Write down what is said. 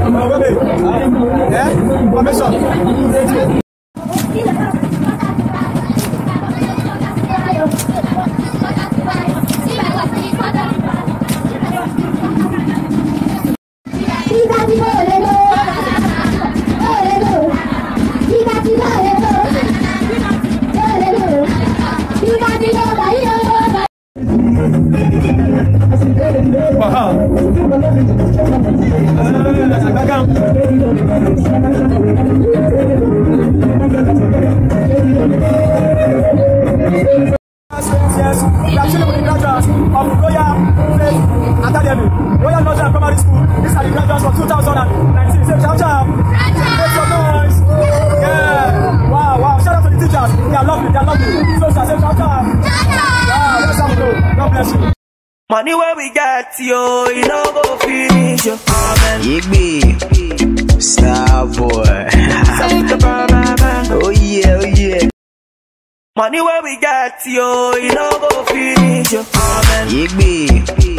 Oh, wait, wait. Yeah? Formation. Wow. Uh, Beckham. Yes, yes. We are chilling with the graduates of Royal Faith Academy, Royal Northern Primary School. These are the graduates for 2019. Say shout out. Make some noise. Yeah. Wow, wow. Shout out to the teachers. They are lovely. They are lovely. So, sir, say shout out. Wow, let's have a go. God bless you. Money where we got yo, you know go finish yo. Amen. Yigby, star boy. oh yeah, oh yeah. Money where we got yo, you know go finish yo. Amen. Yigby,